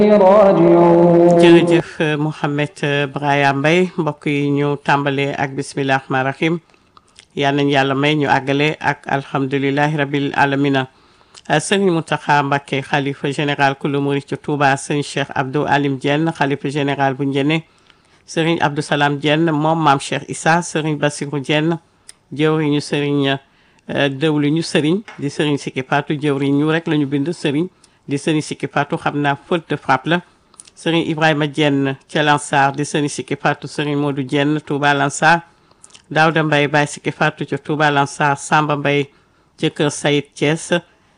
راجعون jërëjëf Mouhamed Braya Mbaye mbokk yi ñu tàmbalee ak bisimilah rahmaani rahim yal nañu yàlla may ñu àggale ak alhamdulilahi rabil alamina sëriñ Mountakha Mbacké xalifa général kulu murid ci Touba sëriñ Cheikh Abdou Alim Diène xalifa général bu Njëne sëriñ Abdou Salam Diène moom maam Cheikh Issa sëriñ Bassirou Diène jëwriñu sëriñ dëwliñu sëriñ di sëriñ Sikki Fatou jëwriñ ñu rek la ñu bind sëriñ di sëriñ Sikki Fatou xam naa faute de frappe la sëriñ Ibrahima Diène ca Lansar di sëriñ Sikki Fatou sëriñ Modou Diène Touba Lansar Daouda Mbaye Baye Sikki Fatou ca Touba Lansar Samba Mbaye ca Kër Sayid Thiès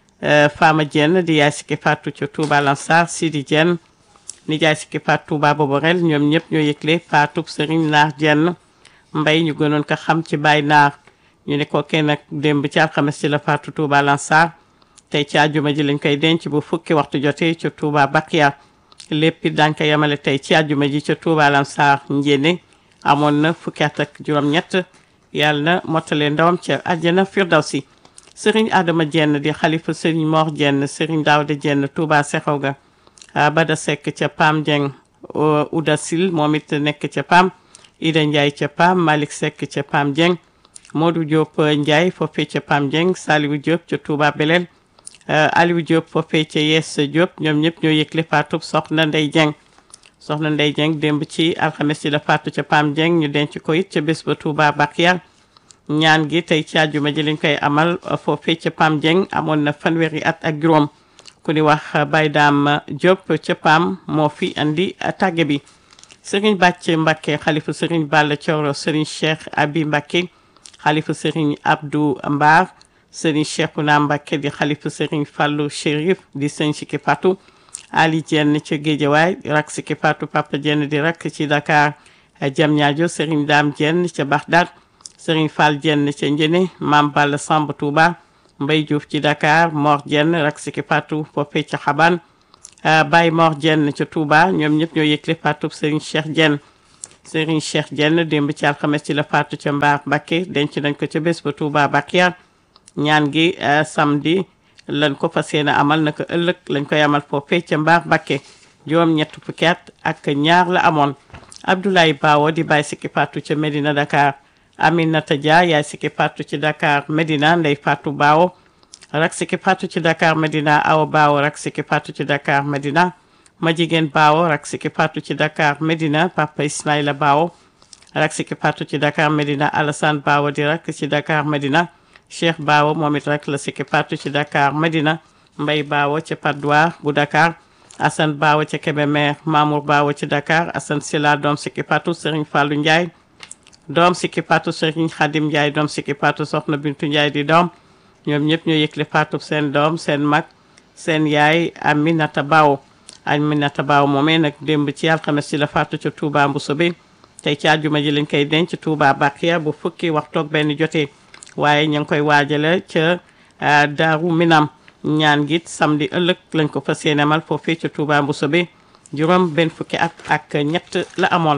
Fama Diène di yaay Sikki Fatou ca Touba Lansar Sidi Diène nijaay Sikki Fatou Touba Boborel ñoom ñëpp ñoo yëgle Fatou sëriñ Naar Diène Mbaye ñu gënoon ko xam ci Baye Naar ñu ne ko kenn nag démb ci alxames ci la Fatou Touba Lansar tey ci àjjuma ji lañ koy denc bu fukki waxtu jotee ca Touba Bakia lépp it daañu ko yemale tey ci àjjuma ji ca Touba Lansar njéene amoon na fukki at ak juróom-ñett yàlla na mottale ndawam ca àjjana firdawsi sëriñ Adama Diène di xalifa sëriñ Mor Diène sëriñ Daouda Diène Touba Sexaw ga Bada Seck ca Pam Dieng Ouda Sil moom it nekk ca Pam Ida Ndiaye ca Pam Malick Seck ca Pam Dieng Modou Diop Ndiaye foofee ca Pam Dieng Saliou Diop ca Touba Belel Aliou Diop foofee ca Yes Diop ñoom ñëpp ñoo yëgle faatu soxna Ndey Dieng soxna Ndey Dieng démb ci alxames ci la faatu ca Pam Dieng ñu denc ko it ca bés ba Touba Bakia ñaan gi tey ci àjjuma ji lañ koy amal foofee ca Pam Dieng amoon na fanweeri at ak juróom ku ni wax Baye Dame Diop ca Pam moo fi andi tàgge bi Serigne Bàcc Mbacké xalifa Serigne Balla Thioro Serigne Cheikh Abi Mbacké xalifa Serigne Abdou Mbar Serigne Cheikhouna Mbacké di xalifa Serigne Fallou Chérif di Serigne Sikki Fatou Ali Diène ca Guédiawaye rak Sikki Fatou Papa Diène di rak ci Dakar Diamniadio Serigne Dame Diène ca Bagdad Serigne Fall Diène ca Njëne Mame Balla Samb Touba Mbaye Diouf ci Dakar Mor Diène rak Sikki Fatou foofee ca Xaban Baye Mor Diène ca Touba ñoom ñëpp ñoo yëgle Fatou Serigne Cheikh Diène Serigne Cheikh Diène démb ci alxames ci la faatu ca Mbaar Mbacké denc nañ ko ca bés ba Touba Bakia ñaan gi samedi lañ ko fas yéene amal naka ëllëg lañ koy amal foofee ca Mbaar Mbacké juróom ñett fukki at ak ñaar la amoon Abdoulaye Bawo di Baye Sikki Fatou ca Medina Dakar Aminata Dia yaay Sikki Fatou ci Dakar Medina Ndey Fatou Bawo rak Sikki Fatou ci Dakar Medina Awa Bawo rak Sikki Fatou ci Dakar Medina ma jigéen Bawo rak Sikki Fatou ci Dakar Medina Papa Ismaïla Bawo rak Sikki Fatou ci Dakar Medina Alassane Bawo di rak ci Dakar Medina Cheikh Bawo moom it rak la Sikki Fatou ci Dakar Medina Mbay Bawo ca Patte d'Oie bu Dakar Assane Bawo ca Kébémer Mamour Bawo ci Dakar Assane Sila doom Sikki Fatou Serigne Fallou Ndiaye doom Sikki Fatou Serigne Khadim Ndiaye doom Sikki Fatou Soxna Bintu Ndiaye di doom ñoom ñëpp ñoo yëgle Fatou seen doom seen mag seen yaay Aminata Bawo Aminata Bawo moomee nag démb ci alxames ci la faatu ca Touba Mboussobé tey ci àjjuma ji lañ koy denc Touba Bakia bu fukki waxtoog benn jotee waaye ñu ngi koy waajale ca Daaru Minam ñaan gi samedi ëllëg lañ ko fas yéene amal foofee ca Touba Mboussobé juróom benn fukki at ak ñett la amoon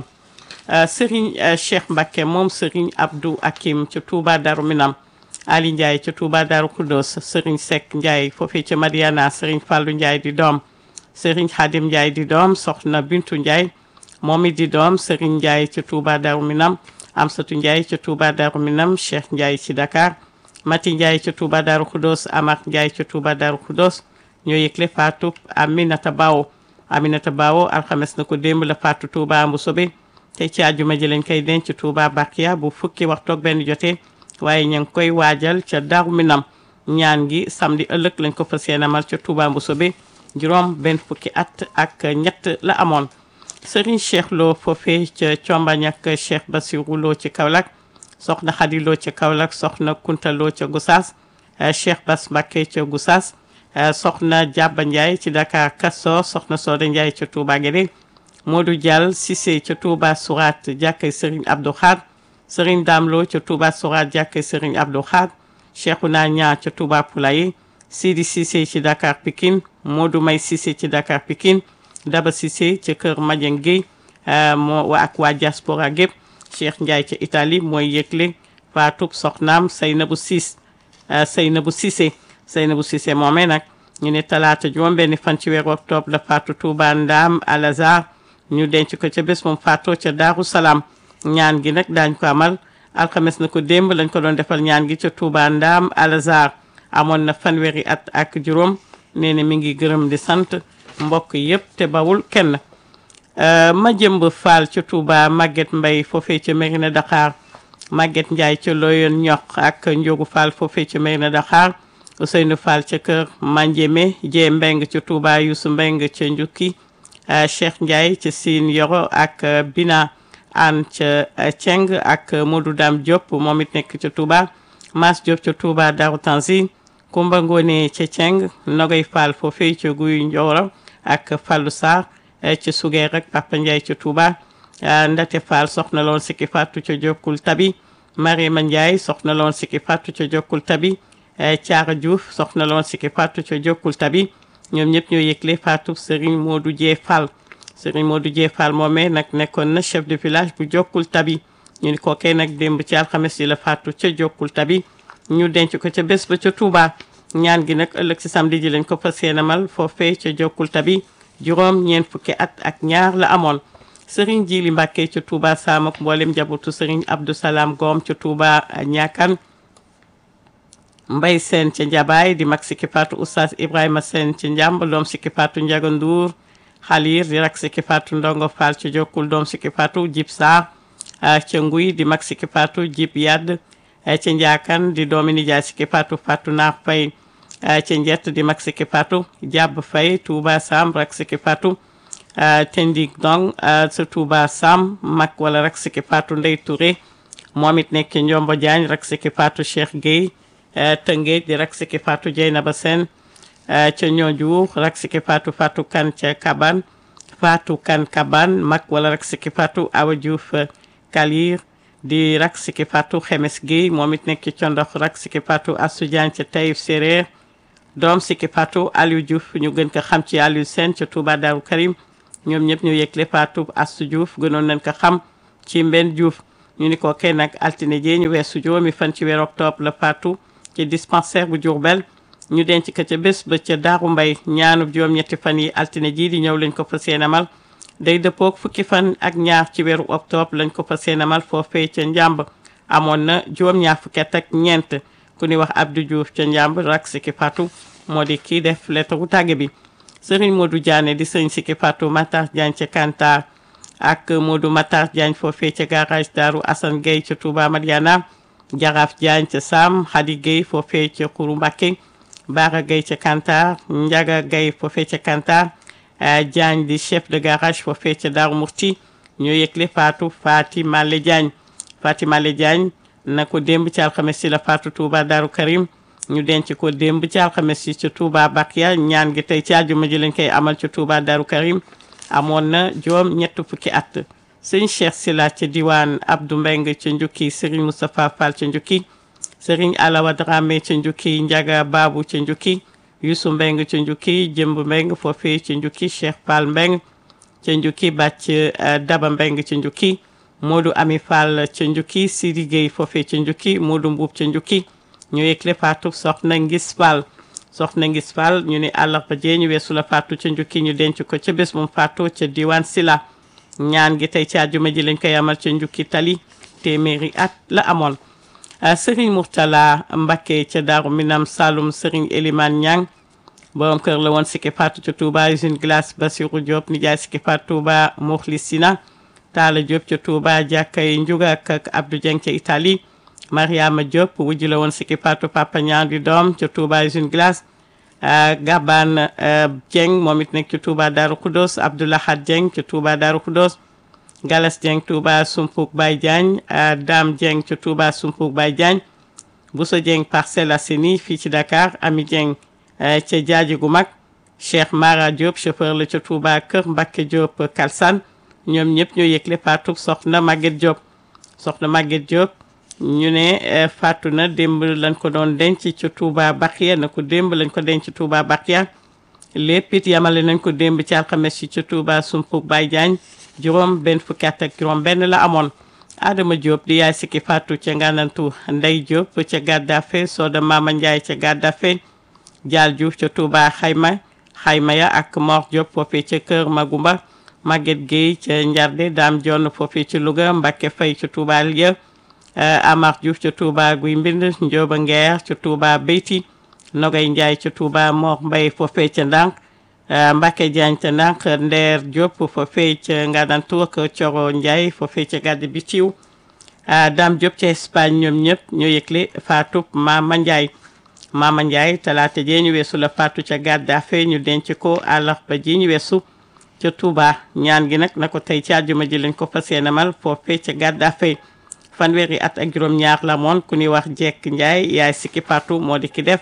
Serigne Cheikh Mbacké moom Serigne Abdou Hakim ca Touba Daaru Minam Ali Ndiaye ca Touba Daaru Khoudoss Serigne Seck Ndiaye foofee ca Madiana Serigne Fallou Ndiaye di doom Serigne Khadim Ndiaye di doom soxna Bintu Ndiaye moom it di doom Serigne Ndiaye ca Touba Darou Minam Amsatou Ndiaye ca Touba Darou Minam Cheikh Ndiaye ci Dakar Mati Ndiaye ca Touba Darou Khoudoss Amar Ndiaye ca Touba Darou Khoudoss ñoo yëgle faatu Aminata Bawo Aminata Bawo alxames na ko démb la faatu Touba Mboussobé tey ci àjjuma ji lañ koy denc Touba Bakia bu fukki waxtoog benn jotee waaye ñu ngi koy waajal ca Darou Minam ñaan gi samedi ëllëg lañ ko fas yéene amal ca Touba Mboussobé juróom benn fukki at ak ñett la amoon Serigne Cheikh Lo foofee ca Combañ ak Cheikh Bassirou Lo ci Kaolack soxna Khady Lo ca Kaolack soxna Kunta Lo ca Gossas Cheikh Bass Mbacké ca Gossas soxna Diaba Ndiaye ci Dakar Kasso soxna Soda Ndiaye ca Touba Guédé Modou Diall Cissé ca Touba Sourat jàkkay Serigne Abdou Khad Serigne Dame Lo ca Touba Sourat jàkkay Serigne Abdou Khad Cheikhouna Nia ca Touba Poulaye Sidi Cissé ci Dakar Pikine Modou May Cissé ci Dakar Pikine Daba Cissé ca kër Madieng Guèye moo wa ak waa diaspora gépp Cheikh Ndiaye ca Italie mooy yëgle faatub soxnaam Seynabou Ciss Seynabou Cissé Seynabou Cissé moomee nag ñu ne talaata juróom benni fan ci weeru octobre la faatu Touba Ndaam Alazar ñu denc ko ca bés moom faatoo ca Daaru Salaam ñaan gi nag daañ ko amal alxames na ko démb lañ ko doon defal ñaan gi ca Touba Ndaam Alazar amoon na fanweeri at ak juróom nee na mi ngi gërëm di sant mbokk yëpp te bawul kenn ma jëmb Fall ca Touba Maguette Mbaye foofee ca Mérina Dakhar Maguette Ndiaye ca Loyon ñoq ak Ndiogu Fall foofee ca Mérina Dakhar Ousseynou Fall ca kër Mandiémé Jee Mbeng ca Touba Youssou Mbeng ca Njukki Cheikh Ndiaye ca Sine Yoro ak Bina An ca Ceng ak Modou Dam Diop moom it nekk ca Touba Mas Diop ca Touba Darou Tanzil Kumba Ngone ca Ceng Nogay Fall foofee ca Guy Ndioro ak Fallou Sarr ca Sugeer rek Papa Ndiaye ca Touba Ndate Fall soxna loon sikki fàttu ca Jokkul Tabi Mariama Ndiaye soxna loon sikki fàttu ca Jokkul Tabi Thiara Diouf soxna loon sikki fàttu ca Jokkul Tabi ñoom ñëpp ñoo yëgle faatu Serigne Modou Dieng Fall Serigne Modou Dieng Fall moomee nag nekkoon na chef de village bu Jokkul Tabi ñu ni kookee nag démb ci alxames yi la faatu ca Jokkul Tabi ñu denc ko ca bés ba ca Touba ñaan gi nag ëllëg si samedi ji lañ ko fas yéenemal foofee ca Jokkul Tabi juróom ñeent fukki at ak ñaar la amoon Serigne Jili Mbàkke ca Touba Sam ak mboolem njabootu Serigne Abdou Salam Gom ca Touba Ñaakan Mbay Seen ca Njabaay di mag sikki faatu Oustaz Ibrahima Seen ca Njàmb doom sikki faatu Njaga Nduur Xaliir di rak sikki faatu Ndongo Fall ca Jokkul doom sikki faatu Jib Saar ca Nguy di mag sikki faatu Jib Yadd ca Njaakan di doomi nijaay sikki faatu Faatu Naar Fay ca Njett di mag sikki faatu Jàbb Fay Touba Sam rak sikki faatu Tendik Dong sa Touba Sam mag wala rak sikki faatu Ndey Touré moom it nekk Njombo Jaañ rak sikki faatu Cheikh Gueye Tëngéej di rak sikki faatu Jeynaba Sène ca ñooju rak sikki faatu Fatou Kan ca Kaban Fatou Kan Kaban mag wala rak sikki faatu Awa Diouf Kalir di rak sikki faatu Xemes Gueye moom it nekk ci condox rak sikki faatu Assou Diagne ca Taïf Séréer doom sikki faatu Aliou Diouf ñu gën ko xam ci Aliou Sène ca Touba Darou Karim ñoom ñëpp ñu yëgle faatu Assou Diouf gënoon nañ ko xam ci Mbenn Diouf ñu ni ko kenn nag altine jee ñu weesu juróomi fan ci weeru octobre la faatu ci dispensaire bu Diourbel ñu denc ko ca bés ba ca Daaru Mbay ñaanub juróom-ñetti fan yi altine jii di ñëw lañ ko fas yéenemal day dëppook fukki fan ak ñaar ci weeru octobre lañ ko fas yéenemal foofee ca Njàmb amoon na juróom-ñaar fukki at ak ñeent ku ni wax Abdou Diouf ca Njàmb rak sikki faatu moo di kii def lettre wu tàgge bi Sëriñ Modou Diané di sëriñ sikki faatu Matar Diagne ca Kantar ak Modou Matar Diagne foofee ca garage Daaru Assane Gueye ca Touba Madiana Jaraaf Diagne ca Sam Khady Gueye foofee ca Kourou Mbacké Bara Gueye ca Kantar Ndiaga Gueye foofee ca Kantar Diagne di chef de garage foofee ca Daaru Murti ñoo yëgle faatu Fati Malé Diagne Fati Malé Diagne na ko démb ci alxames si la faatu Touba Daaru Karim ñu denc ko démb ci alxames yi ca Touba Bakia ñaan gi tey ci àjjuma ji lañ koy amal ca Touba Daaru Karim amoon na juróom ñett fukki at sëñ Cheikh Sila ca diwaan Abdou Mbeng ca Njukki Serigne Moustapha Fall ca Njukki Serigne Alawa Dramé ca Njukki Njaga Babu ca Njukki Youssou Mbeng ca Njukki Jëmb Mbeng foofee ca Njukki Cheikh Fall Mbeng ca Njukki Bàcc Daba Mbeng ca Njukki Modou Ami Fall ca Njukki Sidi Gueye foofee ca Njukki Modou Mbuub ca Njukki ñu yëgle faatu soxna Ngis Fall soxna Ngis Fall ñu ne àllarba jee ñu weesu la faatu ca Njukki ñu denc ko ca bés moom faatu ca diwaan Sila ñaan gi tey ci àjjuma ji lañ koy amal ca njukki tali téeméeri at la amoon Serigne Mourtala Mbacké ca Daaru Minam Saloum Serigne Elimane Niang borom kër la woon sikki faatu ca Touba usine glace Basirou Diop nijaay sikki faatu Touba Mokhlisina Talla Diop ca Touba jàkkay Njuga ak Abdou Dieng ca Italie Mariama Diop wujj la woon sikki faatu Papa Niang di doom ca Touba usine glace Gaban Dieng moom it nekk ci Touba Darou Khoudoss Abdoulahad Dieng ci Touba Darou Khoudoss Galas Dieng Touba Sumpuk Baye Diagne Dame Dieng ci Touba Sumpuk Baye Diagne Bousso Dieng Parcelles Assainies fii ci Dakar Ami Dieng ca Jaaji gu mag Cheikh Mara Diop chauffeur la ca Touba Kër Mbacké Diop Kalsan ñoom ñëpp ñoo yëgle faatu soxna Maguette Diop soxna Maguette Diop ñu ne faatu na démb lañ ko doon denc ci Touba Bakhia na ko démb lañ ko denc Touba Bakhia lépp it yamale nañ ko démb ci alxames yi ci Touba Sumpuk Baye Diagne juróom benn fukki at ak juróom benn la amoon Adama Diop di yaay sikki faatu ca nganantu Ndey Diop ca Gaddafe Soda Mama Ndiaye ca Gaddafe Dial Diouf ca Touba xayma xayma ya ak Mor Diop foofee ca Kër Magumba Maguette Gueye ca Njarde Dame Dione foofee ca Louga Mbacke Faye ca Touba Liya Amar Diouf ca Touba Guy Mbind Ndioba Nguer ca Touba Beyti Nogay Ndiaye ca Touba Mor Mbaye foofee ca Ndànk Mbacke Diagne ca Ndànk Ndeer Diop foofee ca Ngadantour ka Coro Ndiaye foofee ca Gàdd Bitiw Dame Diop ca Espagne ñoom ñëpp ñoo yëgle Fatou Mama Ndiaye Mama Ndiaye talaata jee ñu weesu la Fatou ca Gaddafe ñu denc ko àllarba ji ñu weesu ca Touba ñaan gi nag na ko tey ci àjjuma ji lañ ko fas yéene mal foofee ca Gaddafe fanweeri at ak juróom-ñaar la moon ku ñuy wax Jekk Ndiaye yaay sikki Fatou moo di ki def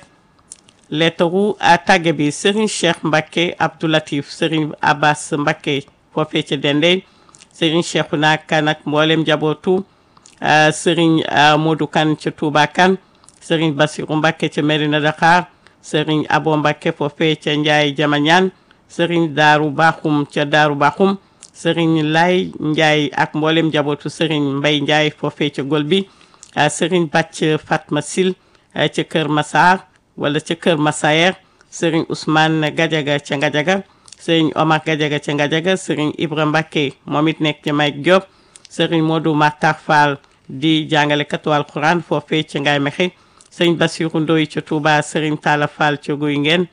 leetaru tàgge bi Serigne Cheikh Mbacke Abdoulatif Serigne Abbas Mbacke foofee ca Dendey Serigne Cheikhouna Kane ak mboolem jabootu Serigne Modou Kane ca Touba Kane Serigne Bassirou Mbacke ca Medina Dakar Serigne Abo Mbacke foofee ca Ndiaye Jamañaan Serigne Daaru Baxum ca Daaru Baxum Serigne Lay Ndiaye ak mboolem jabootu Serigne Mbay Ndiaye foofee ca Gol bi Serigne Bàcc Fatma Sil ca Kër Massar wala ca Kër Massayer Serigne Ousmane Gadiaga ca Ngadiaga Serigne Omar Gadiaga ca Ngadiaga Serigne Ibra Mbacke moom it nekk ca Mayk Diop Serigne Modou Matar Fall di jàngalekatu alquran foofee ca Ngaye Mexe Serigne Bassirou Ndoye ca Touba Serigne Talla Fall ca Guy Ngeen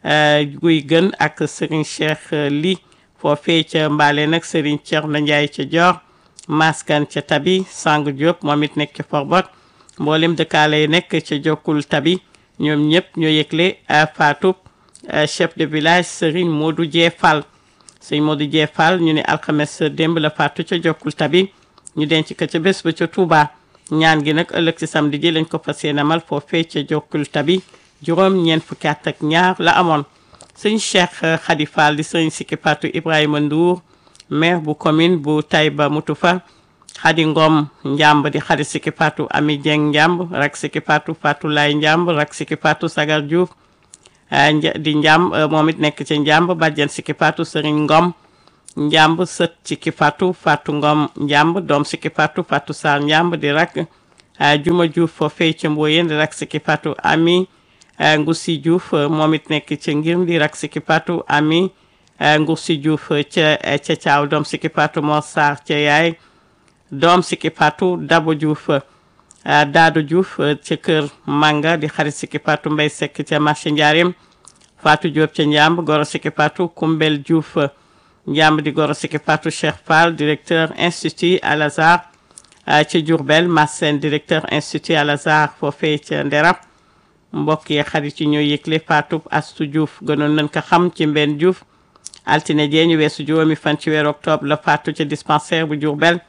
Guy Gën ak Serigne Cheikh Li foofee ca Mbaale nag Serigne Thierno Ndiaye ca Dior Maskan ca Tabi Sang Diop moom it nekk ca Forbot mboolem dëkkaale yi nekk ca Jokkul Tabi ñoom ñëpp ñoo yëgle Fatou chef de village Serigne Modou Dié Fall Serigne Modou Dié Fall ñu ne alxames démb la Fatou ca Jokkul Tabi ñu denc ko ca bés ba ca Touba ñaan gi nag ëllëg ci samedi ji lañ ko fas yéene amal foofee ca Jokkul Tabi juróom ñeent fukki at ak ñaar la amoon sëñ Cheikh Khady Fall di sëñ Sikki Fatou Ibrahima Ndour maire bu commune bu Taïba Moutoufa Khady Ngom Njamb di Khady Sikki Fatou Ami Dieng Njamb rak Sikki Fatou Fatou Lay Njamb rak Sikki Fatou Sagar Diouf di Njamb moom it nekk ca Njamb bàjjen Sikki Fatou Serigne Ngom Njamb sët Sikki Fatou Fatou Ngom Njamb doom Sikki Fatou Fatou Sarr Njamb di rak Juma Diouf foofee ca Mboyeen di rak Sikki Fatou Ami Ngoussi Diouf moom it nekk ca ngir di rak Sikki Fatou Ami Ngoussi Diouf ca ca Caaw doom Sikki Fatou Mor Sarr ca yaay doom Sikki Fatou Dabo Diouf Daado Diouf ca kër Manga di xarit Sikki Fatou Mbay Sekk ca marché Njaareem Fatou Diop ca Njamb goro Sikki Fatou Kumbel Diouf Njamb di goro Sikki Fatou Cheikh Fall directeur institut Al Azhar ca Diourbel Massène directeur institut Al Azhar foofee ca Nderab mbokk yi xarit yi ñoo yëgle Fatou Astou Diouf gënoon nañ ko xam ci Mbenn Diouf altine jee ñu weesu juróomi fan ci weeru octobre la Fatou ca dispensaire bu Diourbel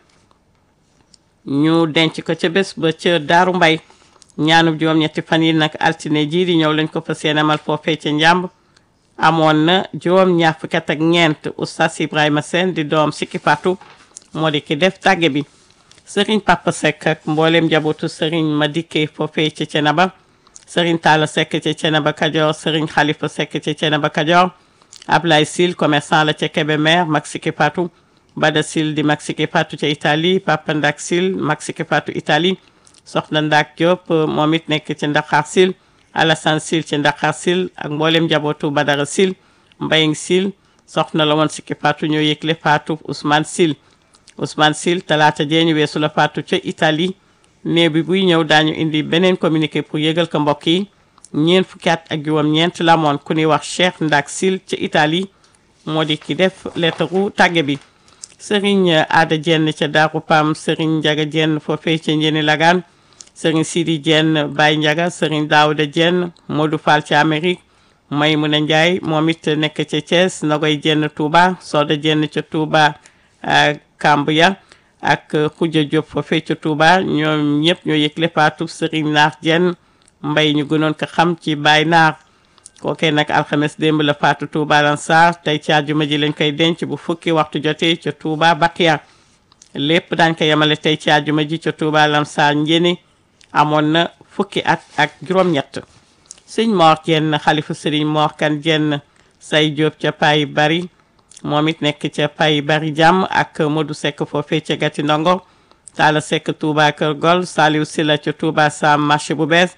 ñu denc ko ca bés ba ca Daaru Mbay ñaanub juróom-ñetti fan yi nag altine jii di ñëw lañ ko fas yéene amal foofee ca Njàmb amoon na juróom ñaar fukki at ak ñeent oustaz Ibrahima Sène di doom Sikki Fatou moo di ki def tàgge bi Serigne Papa Seck ak mboolem njabootu Serigne Madické foofee ca Cenaba Serigne Talla Seck ca Cenaba Kajoor Serigne Khalifa Seck ca Cenaba Kajoor Ablaye Sil commerçant la ca Kébémer mag Sikki Fatou Bada Sil di mag Sikki Fatou ca Italie Papa Ndak Sil mag Sikki Fatou Italie Soxna Ndak Diop moom it nekk ci Ndakar Sil Alassane Sil ci Ndakar Sil ak mboolem njabootu Badara Sil Mbayang Sil soxna la woon Sikki Fatou ñoo yëgle Fatou Ousmane Sil Ousmane Sil talaata jee ñu weesu la Fatou ca Italie néew bi buy ñëw daañu indi beneen communiqué pour yëgal ko mbokk yi ñeent fukki at ak juróom-ñeent la moon ku ñuy wax Cheikh Ndak Sil ca Italie moo di ki def leetaru tàgge bi Serigne Ada Dieng ca Darou Pam Serigne Ndiaga Dieng foofee ca Njeni Lagaan Serigne Sidi Dieng Baye Ndiaga Serigne Daouda Dieng Modou Fall ca Amérique Maymouna Ndiaye moom it nekk ca Thiès Nagoy Dieng Touba Soda Dieng ca Touba Kambuya ak Khoudia Diop foofee ca Touba ñoom ñëpp ñoo yëgle faatu Serigne Naar Dieng mbay ñu gënoon ko xam ci Baye Naar kookee nag alxames démb la faatu Touba Lansar tey ci àjjuma ji lañ koy denc bu fukki waxtu jotee ca Touba Bakiya lépp daañ ko yemale tey ci àjjuma ji ca Touba Lansar njéni amoon na fukki at ak juróom-ñett sëñ Mor Jenn xalifu sëriñ Mor Kan Jenn say Jóob ca Pay Bari moom it nekk ca Pay Bari jàmm ak Modou Seck foofee ca Gati Ndongo Talla Seck Touba Kër Gol Saliou Silla ca Touba Sam marché bu bees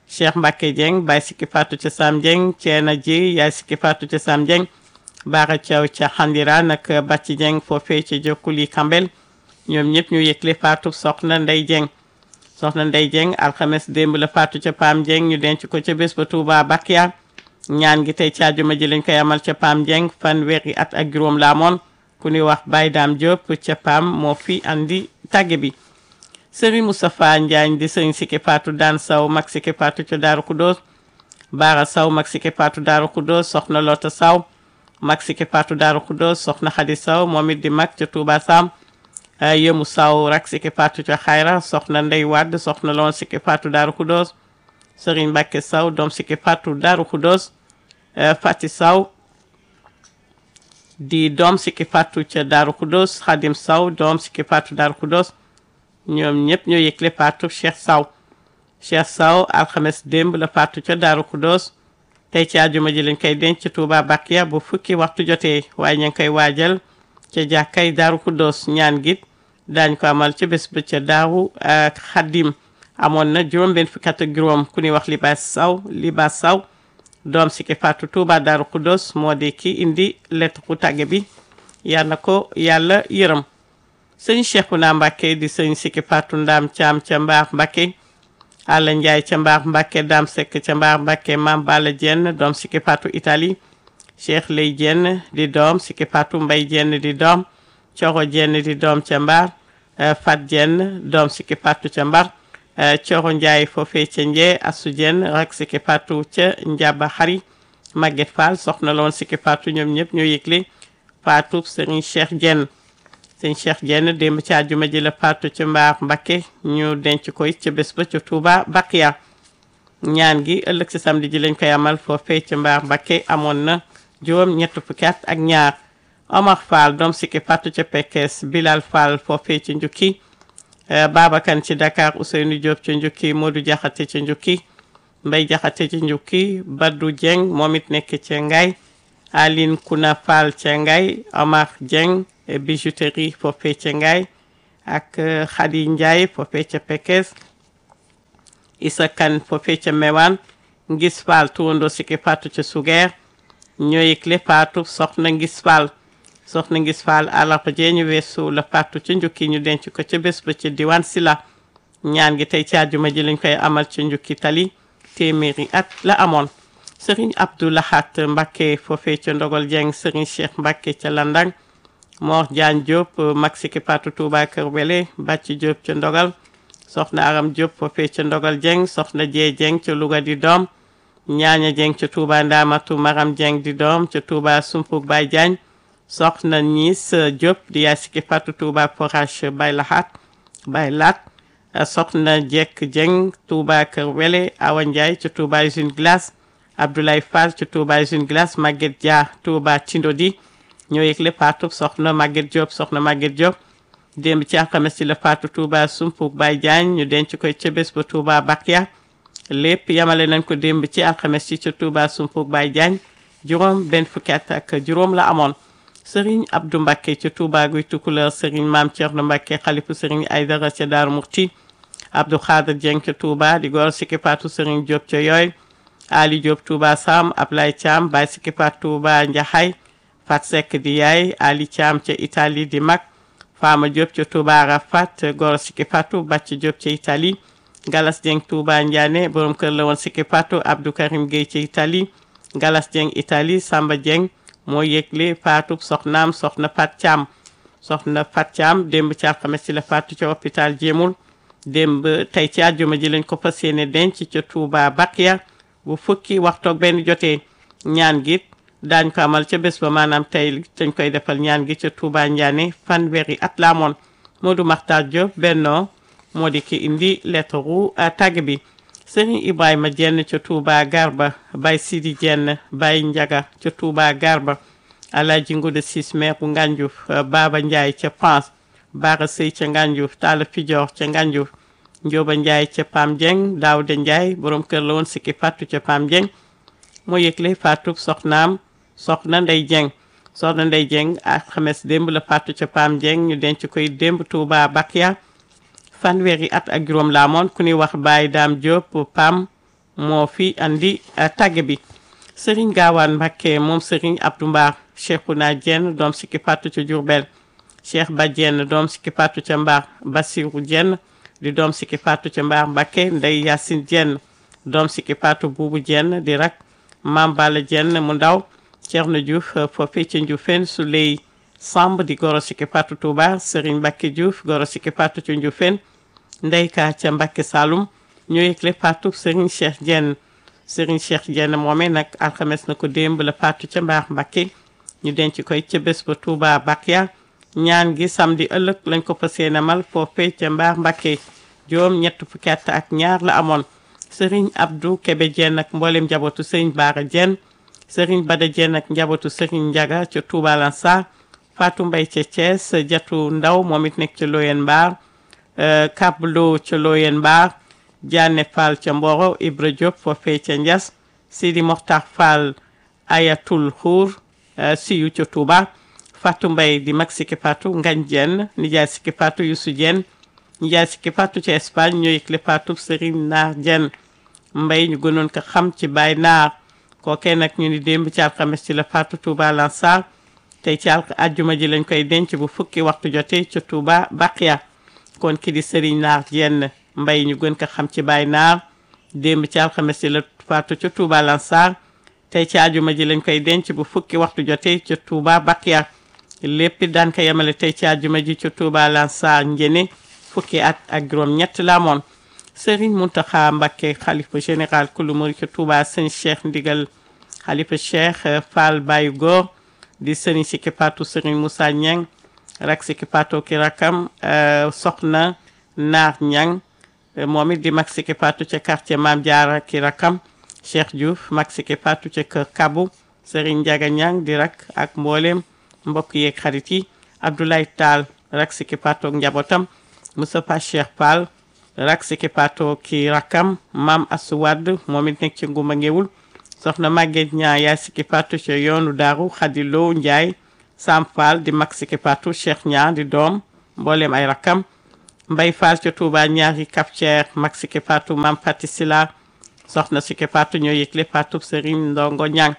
Cheikh Mbacke Dieng Baye Sikki Fatou ca Sam Dieng Ceena ji Yaay Sikki Fatou ca Sam Dieng Baara Thiaw ca Xandira nag Bàcci Dieng foofee ca Jokkuli Kambel ñoom ñëpp ñu yëgle faatu soxna Ndey Dieng soxna Ndey Dieng alxames démb la faatu ca Pam Dieng ñu denc ko ca bés ba Touba Bakia ñaan gi tey ci àjjuma ji lañ koy amal ca Pam Dieng fanweeri at ak juróom la amoon ku ñuy wax Baye Dame Diop ca Pam moo fi andi tàgge bi Serigne Moustapha Njaañ di sëriñ Sikki Fatou daan saw mag Sikki Fatou ca Daaru Kudoos Baara saw mag Sikki Fatou Daaru Kudoos soxna Lota saw mag Sikki Fatou Daaru Kudoos soxna Xadi saw moom it di mag ca Touba Sam yëmu saw rak Sikki Fatou ca Xayra soxna Ndey Wadd soxna loon Sikki Fatou Daaru Kudoos Serigne Mbacke saw doom Sikki Fatou Daaru Kudoos Fati saw di doom Sikki Fatou ca Daaru Kudoos Xadim saw doom Sikki Fatou Daaru Kudoos ñoom ñëpp ñoo yëgle faatu Cheikh Saw Cheikh Saw alxames démb la faatu ca Daaru Kudoos tey ci àjjuma ji lañ koy denc Touba Bakia bu fukki waxtu jotee waaye ñu ngi koy waajal ca jàkkay Daaru Kudoos ñaan git daañ ko amal ca bés ba ca Daaru Xadim amoon na juróom benn fukki at ak juróom ku ñuy wax Libaas Saw Libaas Saw doom Sikki Fatou Touba Daaru Kudoos moo di ki indi lettre ku tàgge bi yal na ko yàlla yërëm sëñ Cheikhouna Mbacké di sëñ Sikki Fatou Ndaam Caam ca Mbaar Mbacké Alla Ndiaye ca Mbaar Mbacké Dame Seck ca Mbaar Mbacké Mam Balla Dieng doom Sikki Fatou Italie Cheikh Lay Dieng di doom Sikki Fatou Mbay Dieng di doom Coro Dieng di doom ca Mbaar Fat Dieng doom Sikki Fatou ca Mbar Coro Ndiaye foofee ca Njee Asu Dieng rak Sikki Fatou ca Njaba Xari Maguette Fall soxna loon Sikki Fatou ñoom ñëpp ñoo yëgle Fatou Serigne Cheikh Dieng sëñ Cheikh Dieng démb ci àjjuma ji la faatu ca Mbaar Mbacké ñu denc koy ca bés ba ca Touba Bakia ñaan gi ëllëg si samedi ji lañ koy amal foofee ca Mbaar Mbacké amoon na juróom ñett fukki at ak ñaar Omar Fall doom Sikki Fatou ca Pekes Bilal Fall foofee ca Njukki Babakan ci Dakar Ousseynou Diop ca Njukki Modou Diakhaté ca Njukki Mbay Diakhaté ca Njukki Badou Dieng moom it nekk ca Ngaye Aline Kuna Fall ca Ngaye Omar Dieng bijouterie foofee ca Ngaye ak Khady Ndiaye foofee ca Pekes Issa Kane foofee ca Mewane Ngis Fall tuwandoo Sikki Fatou ca Sugeer ñoo yëgle faatu soxna Ngis Fall soxna Ngis Fall àllarba jee ñu weesu la faatu ca njukki ñu denc ko ca bés ba ca diwaan Sila ñaan gi tey ci àjjuma ji lañ koy amal ca njukki tali téeméeri at la amoon Serigne Abdou Lahat Mbacké foofee ca Ndogol Dieng Serigne Cheikh Mbacké ca Landang Mor Diagne Diop mag Sikki Fatou Touba Kër Wele Bàcci Diop ca Ndogal soxna Aram Diop foofee ca Ndogal Dieng soxna Jee Dieng ca Louga di doom ñaaña Dieng ca Touba Ndamatu Maram Dieng di doom ca Touba Sumpug Baye Diagne soxna Niis Diop di yaay Sikki Fatou Touba Forage Baye Lahat Baye Lat soxna Jekk Dieng Touba Kër Wele Awa Ndiaye ca Touba Usine Glace Abdoulaye Fall ca Touba Usine Glace Maguette Dia Touba Tindodi ñoo yëgle faatu soxna Maguette Diop soxna Maguette Diop démb ci alxames ci la faatu Touba Sumpug Baye Diagne ñu denc koy ca bés ba Touba Bakia lépp yamale nañ ko démb ci alxames ci ca Touba Sumpug Baye Diagne juróom benn fukki at ak juróom la amoon Serigne Abdou Mbacké ca Touba guy Tukuleur Serigne Maam Thierno Mbacké xalifu Serigne Aydara ca Daaru Murti Abdou Khader Dieng ca Touba di góor Sikki Fatou Serigne Diop ca yooy Ali Diop Touba Sam Ablaye Thiam Baye Sikki Fatou Touba Njaxay Fat Seck di yaay Ali Thiam ca Italie di mag Fama Diop ca Touba Arafat Goro Sikki Fatou Bàcc Diop ca Italie Galas Dieng Touba Ndiané borom kër la woon Sikki Fatou Abdou Karim Gueye ca Italie Galas Dieng Italie Samba Dieng moo yëgle Fatou soxnaam soxna Fat Thiam soxna Fat Thiam démb ci alxames ci la Fatou ca hôpital Jéemul démb tey ci àjjuma ji lañ ko fas yéene denc ca Touba Bakia bu fukki waxtoog benn jotee ñaan gi daañ ko amal ca bés ba maanaam tey dañ koy defal ñaan gi ca Touba Ndiané fanweeri at la amoon Modou Makhtar Diop bennoo moo di ki indi lettre ru tàgg bi Serigne Ibrahima Dieng ca Touba Garba Baye Sidi Dieng Baye Ndiaga ca Touba Garba Alaaji Ngude Sis maire bu Ngandiouf Baba Ndiaye ca France Bara Sey ca Ngandiouf Talla Fidior ca Ngandiouf Njóoba Ndiaye ca Pam Dieng Daouda Ndiaye borom kër la woon Sikki Fatou ca Pam Dieng moo yëgle Fatou soxnaam soxna Ndey Dieng soxna Ndey Dieng ak xames démb la Fatou ca Pam Dieng ñu denc koy démb Touba Bakia fanweeri at ak juróom la amoon ku ñuy wax Baye Dame Diop Pam moo fi andi tàgge bi sëriñ gaawaan Mbàkke moom sëriñ Abdou Mbar Cheikhouna Diène doom sikki patu ca Diourbel Cheikh Ba Diène doom sikki patu ca Mbar Bassirou Diène di doom sikki patu ca Mbar Mbàkke Ndey Yacine Diène doom sikki patu Buubu Diène di rak Mam Balla Diène mu ndaw Thierno Diouf foofi ca Ndioufène Souley Samb di goro sikki patu Touba sëriñ Mbàkke Diouf goro sikki patu ca Ndioufène Ndey Ka ca Mbàkke Saloum ñu yëgle patu sëriñ Cheikh Diène sëriñ Cheikh Diène moomee nag alxames na ko démb la patu ca Mbar Mbàkke ñu denc koy ca bés ba Touba Bakia ñaan gi samedi ëllëg lañ ko fas yéene mal foofee ca Mbar Mbàkke juróom ñett fukki at ak ñaar la amoon sëriñ Abdou Kébé Diène ak mboolem njabootu sëriñ Baara Diène sëriñ Bada Diène ak njabootu sëriñ Njaga ca Touba Lansar Fatou Mbay ca Thiès Jatu Ndaw moom it nekk ca Loyen Mbar Kablo ca Loyen Mbar Diané Fall ca Mboro Ibra Diop foofee ca Ndias Sidi Mokhtar Fall Ayatul Khour siyu ca Touba Fatou Mbay di mag sikki Fatou Ngañ Diène nijaay sikki Fatou Youssou Diène nijaay sikki Fatou ca Espagne ñoo yëgle Fatou Serigne Naar Diène Mbay ñu gënoon ko xam ci Baay Naar kookee nag ñu ni démb ci alxames ci la Fatou Touba Lansar tey ci alk ajjuma ji lañ koy denc bu fukki waxtu jotee ca Touba Baqiya kon ki di Serigne Naar Diène Mbay ñu gën ko xam ci Baay Naar démb ci alxames ci la Fatou ca Touba Lansar tey ci ajuma ji lañ koy denc bu fukki waxtu jotee ca Touba Bakia lépp daan ko yemale tey ci ajuma ji ca Touba Lansar njëne fukki at ak juróom ñett la amoon Serigne Mountakha Mbacké xalifa général kulu murid ca Touba sëñ Cheikh Ndigal xalifa Cheikh Fall Baye Góor di sëriñ Sikki Patou Serigne Moussa Niang rak Sikki Patou ki rakam soxna Naar Niang moom it di mag Sikki Patou ca quartier Mame Diarra ki rakam Cheikh Diouf mag Sikki Patou ca kër Kabu Serigne Ndiaga Niang di rak ak mboolem mbokk yeeg xarit yi Abdoulaye Tall rak Sikki Patou ak njabootam Moustapha Cheikh Fall rak Sikki Patou ki rakam Mam Assou Wade moom it nekk ci Ngumba Ngewul soxna Maguette Niang yaay Sikki Patou ca yoonu Daaru Khady Lo Ndiaye Sam Fall di mag Sikki Patou Cheikh Niang di doom mboolem ay rakam Mbay Fall ca Touba ñaari Kaptier mag Sikki Patou Mam Fati Sila soxna Sikki Patou ñoo yëgle Patou Serigne Ndongo Ñang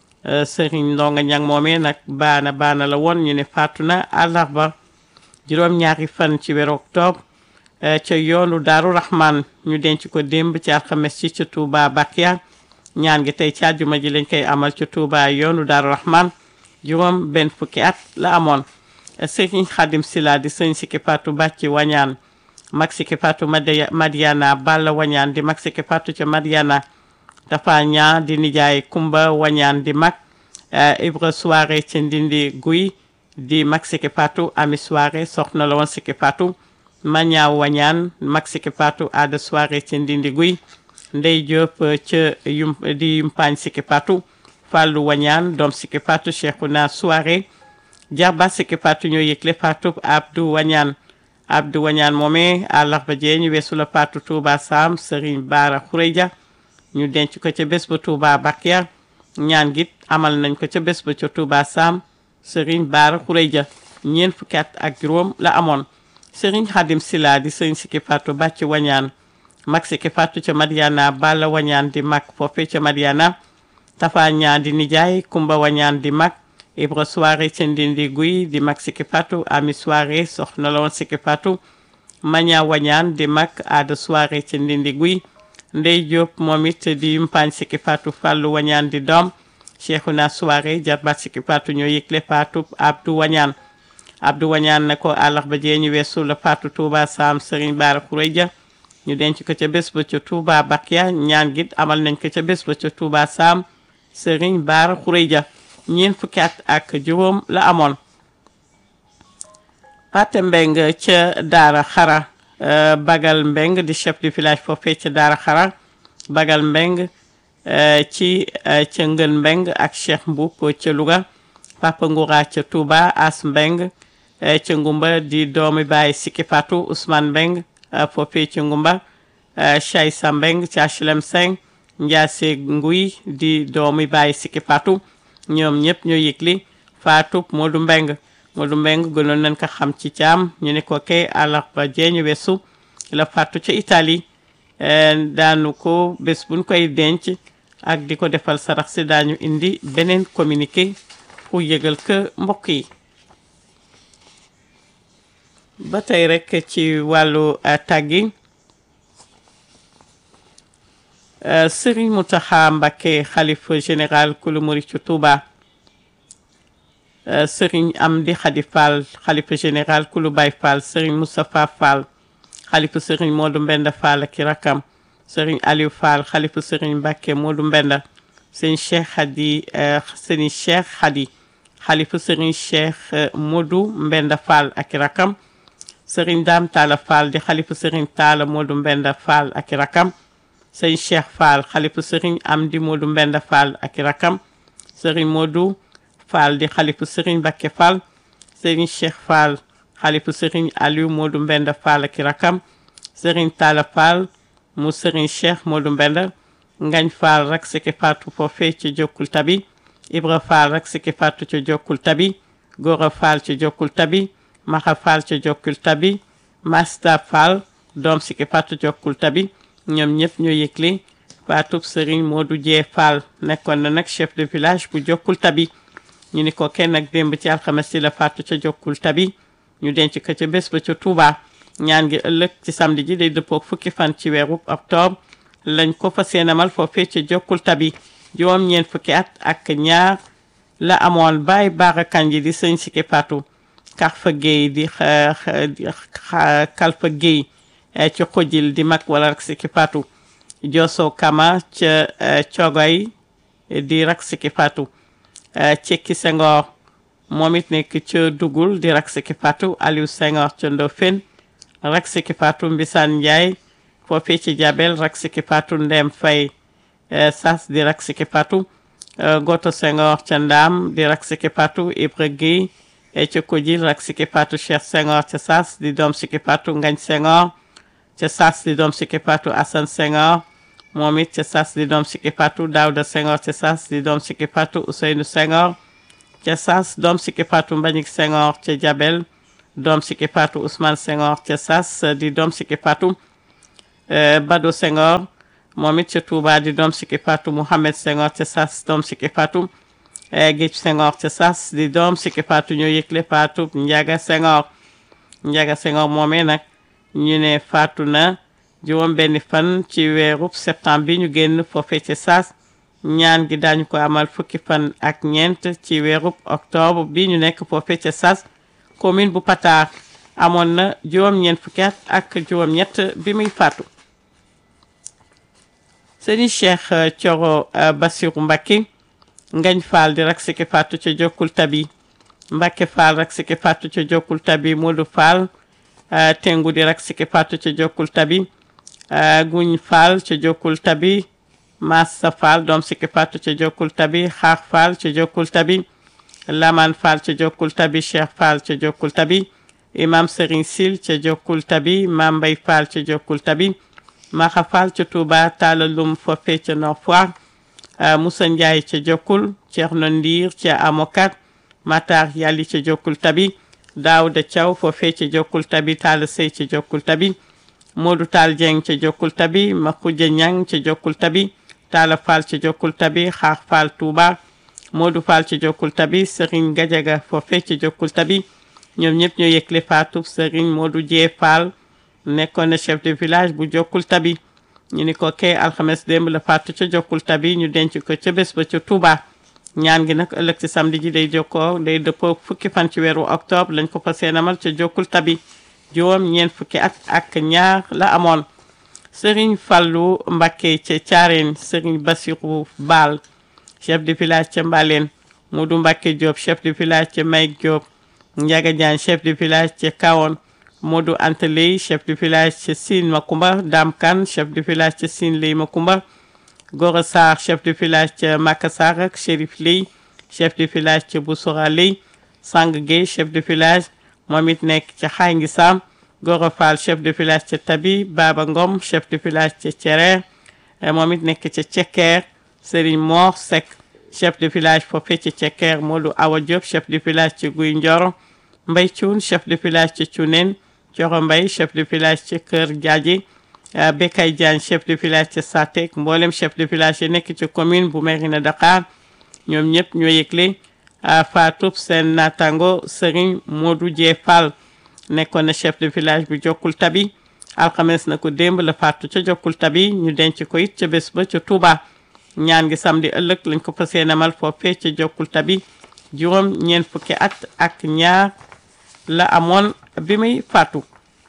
Serigne Ndongo Ñang moomee nag baana baana la woon ñu ne faatu na àllarba juróom-ñaari fan ci weeru octobre ca yoonu Daaru Rahman ñu denc ko démb ci alxames ci ca Touba Bakia ñaan gi tey ci àjjuma ji lañ koy amal ca Touba yoonu Daaru Rahman juróom benn fukki at la amoon Serigne Khadim Sila di sëñ Sikki Patou bàcci wañaan mag Sikki Patou Madiana Balla wañaan di mag Sikki Patou ca Madiana dafa ñaa di nijaay Kumba wañaan di mag Ibra soirée ca Ndindi Guy di mag Sikki Patou Ami soirée soxna la woon Sikki Patou Mañaa wañaan mag Sikki Patou Ada soirée ca Ndindi Guy Ndey Diop ca yum di yumpaañ Sikki Patou Fallou wañaan doom Sikki Patou Cheikhouna soirée jarba Sikki Patou ñoo yëgle Patou Abdou wañaan Abdou wañaan moomee àllarba jee ñu weesu la Patou Touba Sam Serigne Bara Khoureja ñu denc ko ca bés ba Touba Bakia ñaan git amal nañ ko ca bés ba ca Touba Sam Serigne Bara Khoureja ñeent fukki at ak juróom la amoon Serigne Khadim Sila di Serigne Sikki Patou bàcc wañaan mag Sikki Patou ca Madiana Balla wañaan di mag foofe ca Madiana Tafa ñaan di nijaay Kumba wañaan di mag Ibra soirée ca Ndindi Guy di mag Sikki Patou Ami soirée soxna la woon Sikki Patou Maña wañaan di mag Ada soirée ca Ndindi Guy Ndey Diop moom it di yumpaañ Sikki Patou Fallou wañaan di doom Cheikhouna soirée jarbaat Sikki Patou ñoo yëgle Patou Abdou wañaan Abdou wañaan na ko àllarba jee ñu weesu la Patou Touba Sam Serigne Bara Khoureja ñu denc ko ca bés ba ca Touba Bakia ñaan git amal nañ ko ca bés ba ca Touba Sam Serigne Bara Khoureja ñeent fukki at ak juróom la amoon Pate Mbeng ca Daara Xara Bagal Mbeng di chef du village foofee ca Daara Xara Bagal Mbeng ci ca Ngën Mbeng ak Cheikh Mboup ca Louga Papa Ngoura ca Touba As Mbeng ca Ngumba di doomi baay Sikki Patou Ousmane Mbeng foofee ca Ngumba Chaysa Mbeng ca HLM 5 Ndiase Nguy di doomi baay Sikki Patou ñoom ñëpp ñoo yëgli Fatou Modou Mbeng Modou Mbeng gënoon nañ ko xam ci caam ñu ne ko kay àllarba jee ñu weesu la faatu ca Italie daanu ko bés buñ koy denc ak di ko defal sarax si daañu indi beneen communiqué pour yëgal que mbokk yi ba tey rek ci wàllu tàggi Serigne Mountakha Mbacké xalifa général kulu murid ci Touba Serigne Amdi Khady Fall xalifa général kulu Baye Fall Serigne Moustapha Fall xalifa Serigne Modou Mbenda Fall ak i rakam Serigne Aliou Fall xalifa Serigne Mbacké Modou Mbenda sëñ Cheikh Khady sëñ Cheikh Khady xalifa Serigne Cheikh Modou Mbenda Fall ak i rakam Serigne Dame Talla Fall di xalifa Serigne Talla Modou Mbenda Fall ak i rakam sëñ Cheikh Fall xalifa Serigne Amdi Modou Mbenda Fall ak i rakam Serigne Modou Fall di xalifa Serigne Mbacké Fall Serigne Cheikh Fall xalifa Serigne Aliou Modou Mbenda Fall ak i rakam Serigne Talla Fall mu Serigne Cheikh Modou Mbenda Ngañ Fall rak siki faatu foofee ci Jokkul Tabi Ibra Fall rak siki faatu ci Jokkul Tabi Gora Fall ci Jokkul Tabi Maxa Fall ci Jokkul Tabi Masta Fall doom siki faatu Jokkul Tabi ñoom ñëpp ñoo yëgle faatub Serigne Modou Dieng Fall nekkoon na nag chef de village bu Jokkul Tabi ñu ni ko kenn ak démb ci alxames ci la faatu ca Jokkul Tabi ñu denc ko ca bés ba ca Touba ñaan gi ëllëg ci samedi ji day dëppook fukki fan ci weeru octobre lañ ko fa seenamal foofee ca Jokkul Tabi juróom ñeent fukki at ak ñaar la amoon Baye Bara Kandji di sëñ Siki Fatou Karfa Gueye di Kalfa Gueye ci xujil di mag wala rak Siki Fatou Joso Kama ca Cogoy di rak Siki Fatou Cekki Senghor moom it nekk ca Dugul di rak Siki Fatou Aliou Senghor ca Ndofène rak Siki Fatou Mbisaan Ndiaye foofee ci Jabel rak Siki Fatou Ndem Fay Sas di rak Siki Fatou Goto Senghor ca Ndaam di rak Siki Fatou Ibra Gueye ca Kojil rak Siki Fatou Cheikh Senghor ca Sas di doom Siki Fatou Ngañ Senghor ca Sas di doom Siki Fatou Assane Senghor moom it ca Sas di doom Siki Fatou Daouda Senghor ca Sas di doom Siki Fatou Ousseynou Senghor ca Sas doom Siki Fatou Mbagnick Senghor ca Jabel doom Siki Fatou Ousmane Senghor ca Sas di doom Siki Fatou Bado Senghor moom it ca Touba di doom Siki Fatou Mouhamed Senghor ca Sas doom Siki Fatou Géej Senghor ca Sas di doom Siki Fatou ñoo yëgle Fatou Ndiaga Senghor Ndiaga Senghor moomee nag ñu ne faatu na juróom benni fan ci weerub septembre bi ñu génn foofee ca Sas ñaan gi daañu ko amal fukki fan ak ñeent ci weerub octobre bi ñu nekk foofee ca Sas commune bu Patar amoon na juróom-ñeent fukki at ak juróom-ñett bi muy faatu sëriñ Cheikh Thioro Bassirou Mbacké Ngañ Fall di rak siki faatu ca Jokkul Tabi Mbacké Fall rak siki faatu ca Jokkul Tabi Modou Fall tengu di rak siki faatu ca Jokkul Tabi Guñ Fall ca Jokkul Tabi Massa Fall doom siki faatu ca Jokkul Tabi Xaar Fall ca Jokkul Tabi Laman Fall ca Jokkul Tabi Cheikh Fall ca Jokkul Tabi Imam Serigne Sil ca Jokkul Tabi Mam Mbay Fall ca Jokkul Tabi Maxa Fall ca Touba Talla Lum foofee ca Nord Foire Moussa Ndiaye ca Jokkul Ceerno Ndiir ca Amokat Matar Yàlli ca Jokkul Tabi Daouda Thiaw foofee ca Jokkul Tabi Talla Sey ca Jokkul Tabi Modou Tall Dieng ca Jokkul Tabi Makhoudia Niang ca Jokkul Tabi Talla Fall ca Jokkul Tabi Xaar Fall Touba Modou Fall ca Jokkul Tabi Serigne Gadiaga foofee ca Jokkul Tabi ñoom ñëpp ñoo yëgle faatu Serigne Modou Dieng Fall nekkoon na chef de village bu Jokkul Tabi ñu ni ko kay alxames démb la faatu ca Jokkul Tabi ñu denc ko ca bés ba ca Touba ñaan gi nag ëllëg ci samedi ji day jokkoo day dëppoo fukki fan ci weeru octobre lañ ko fa seenamal ca Jokkul Tabi juróom ñeent fukki at ak ñaar la amoon Serigne Fallou Mbacké ca Thiarène Serigne Bassirou Baal chef de village ca Mbaleen Modou Mbacké Diop chef de village ca Mayk Diop Ndiaga Diagne chef de village ca Kawon Modou Anteley chef de village ca Sine Makumba Dame Kane chef de village ca Sine Ley Makumba Gora Sarr chef de village ca Makassar ak Chérif Ley chef de village ca Boussora Ley Sang Gueye chef de village moom it nekk ca Xaay Ngi Sam Gora Fall chef de village ca Tabi Baba Ngom chef de village ca Thiéré moom it nekk ca Cekker Serigne Mor Seck chef de village foofee ca Cekker Modou Awa Diop chef de village ca Guy Ndioro Mbay Cuun chef de village ca Cuuneen Coro Mbay chef de village ca Kër Jaaji Bekay Diagne chef de village ca Satek mboolem chef de village yi nekk ci commune bu Mérina Dakhar ñoom ñëpp ñoo yëgle faatub seen naataango Serigne Modou Dié Fall nekkoon na chef de village bu Jokkul Tabi alxames na ko démb la faatu ca Jokkul Tabi ñu denc ko it ca bés ba ca Touba ñaan gi samedi ëllëg lañ ko fas yéene amal foofee ca Jokkul Tabi juróom ñeent fukki at ak ñaar la amoon bi muy faatu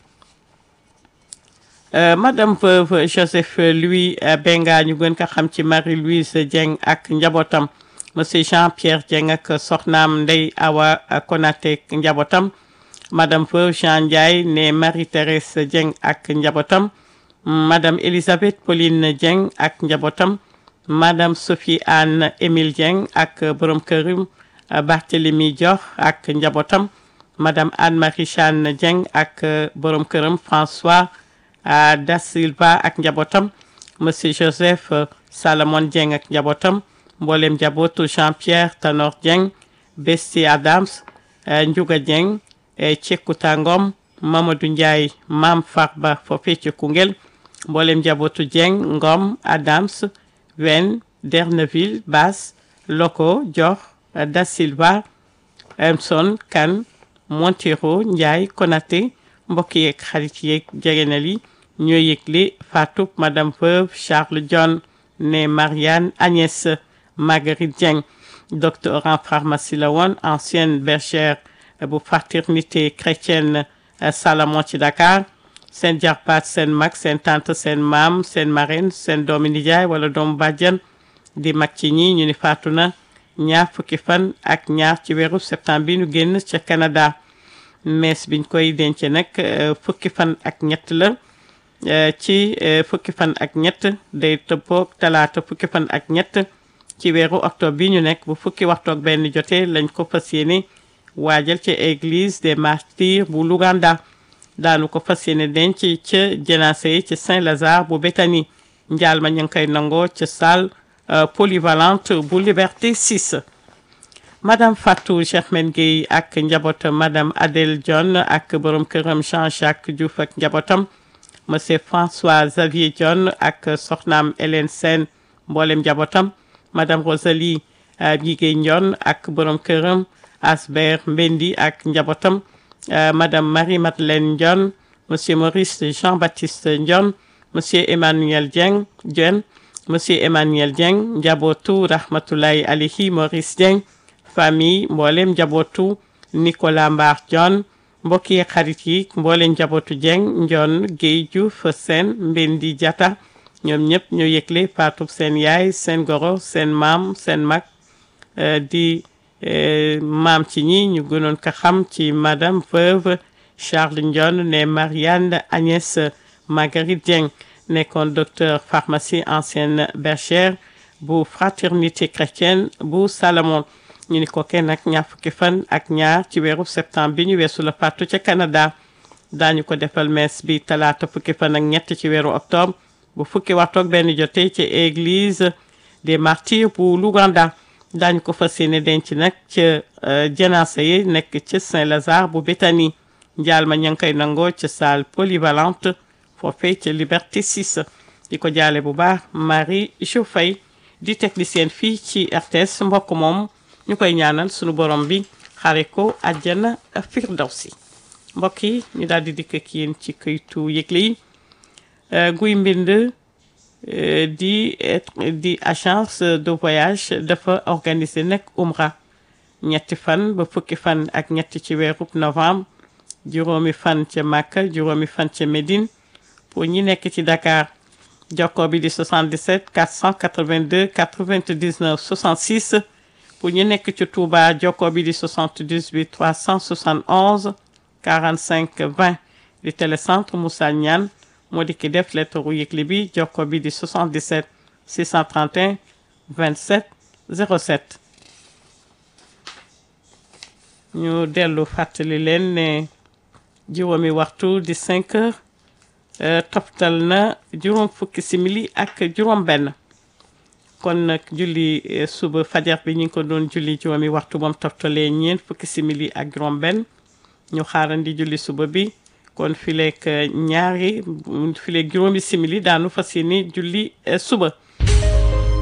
madame veuve Joseph Louis Benga ñu gën ko xam ci Marie-Louise Dieng ak njabootam monsieur Jean-Pierre Dieng ak soxnaam Ndey Awa Konaté njabootam madame veuve Jean Ndiaye ne Marie-Thérèse Dieng ak njabootam madame Elisabeth Pauline Dieng ak njabootam madame Sophie Anne Émile Dieng ak borom këram Barthélemy Dior ak njabootam madame Anne-Marie Chane Dieng ak borom këram François Da Silva ak njabootam monsieur Joseph Salomon Dieng ak njabootam mboolem njabootu Jean-Pierre Tanor Dieng Besti Adams Ndiouga Dieng Cekuta Ngom Mamadou Ndiaye Mam Farba foofee ci Koungheul mboolem njabootu Dieng Ngom Adams Wen Derneville Bass Loko Dior Da Silva Emson Kane Montero Ndiaye Konaté mbokk yeeg xarit yeeg jegenal yi ñoo yëgle faatub madame veuve Charles John ne Marianne Agnès Marguerite Dieng docteur en pharmacie la woon ancienne bergère bu fraternité chrétienne Salamon ci Dakar seen jarbaat seen mag seen tante seen maam seen marraine seen doomi nijaay wala doomu bàjjan di mag ci ñi ñu ni faatu na ñaar fukki fan ak ñaar ci weeru septembre bi ñu génn ca Canada mees biñ koy denc nag fukki fan ak ñett la ci fukki fan ak ñett day tëppoog talaata fukki fan ak ñett ci weeru octobre bi ñu nekk bu fukki waxtu ak benn jotee lañ ko fas yéene waajal ci église des martyrs bu Luganda daanu ko fas yéene denc ca jenaase yi ci Saint-Lazare bu Béthanie njaal ma ñu ngi koy nangoo ca salle polyvalente bu Liberté 6 madame Fatou Germaine Gueye ak njabootam madame Adèle John ak borom këram Jean-Jacques Diouf ak njabootam monsieur François Xavier John ak soxnaam Hélène Sène mboolem njabootam madame Rosalie Bigué Ndion ak borom këram Asbert Mbendi ak njabootam madame Marie-Madeleine Ndion monsieur Maurice Jean-Baptiste Ndion monsieur Emmanuel Dieng Dieng monsieur Emmanuel Dieng njabootu rahmatulahi alayhi Maurice Dieng famille mboolem njabootu Nicolas Mbar John mbokk yi xarit yi mboolem njabootu Dieng Ndion Guèye Diouf seen Mbendi Diatta ñoom ñëpp ñoo yëgle faatub seen yaay seen goro seen maam seen mag di maam ci ñi ñu gënoon ko xam ci madame veuve Charles Ndion ne Marianne Agnès Marguerite Dieng nekkoon docteur pharmacie ancienne bergère bu fraternité chrétienne bu Salomon ñu ni ko kenn nag ñaar fukki fan ak ñaar ci weeru septembre bi ñu weesu la faatu ca Canada daañu ko defal messe bi talaata fukki fan ak ñett ci weeru octobre bu fukki waxtu ak benn jotee ci église des martyrs bu Luganda daañu ko fas yéene denc nag ca janaasa yi nekk ca Saint-Lazare bu Béthanie njaal ma ña ngi koy nangoo ca salle polyvalente foofee ca Liberté 6 di ko jaale bu baax Marie Joufay di technicienne fii ci RTS mbokk moom ñu koy ñaanal sunu borom bi xare ko àjjana firdawsi mbokk yi ñu daal di dikk ak yéen ci këytu yëgle yi guy mbind di di agence de voyage dafa organiser nag umra ñetti fan ba fukki fan ak ñetti ci weerub novembre juróomi fan ca Makka juróomi fan ca Médine pour ñi nekk ci Dakar jokkoo bi di 77 482 99 66 pour ñu nekk ci Touba jokkoo bi di 78 371 45 20 di télécentre Moussa Niane moo di ki def lettre yëgle bi jokkoo bi di 77 631 27 07 ñu dellu fàttali leen ne juróomi waxtu di 5 heures toftal na juróom fukki simili ak juróom benn kon nag julli suba fajar bi ñu ngi ko doon julli juróomi waxtu moom toftalee ñeent fukki simili ak juróom benn ñu xaarandi julli suba bi kon fileeg ñaari fileeg juróomi simili daanu fas yéene julli suba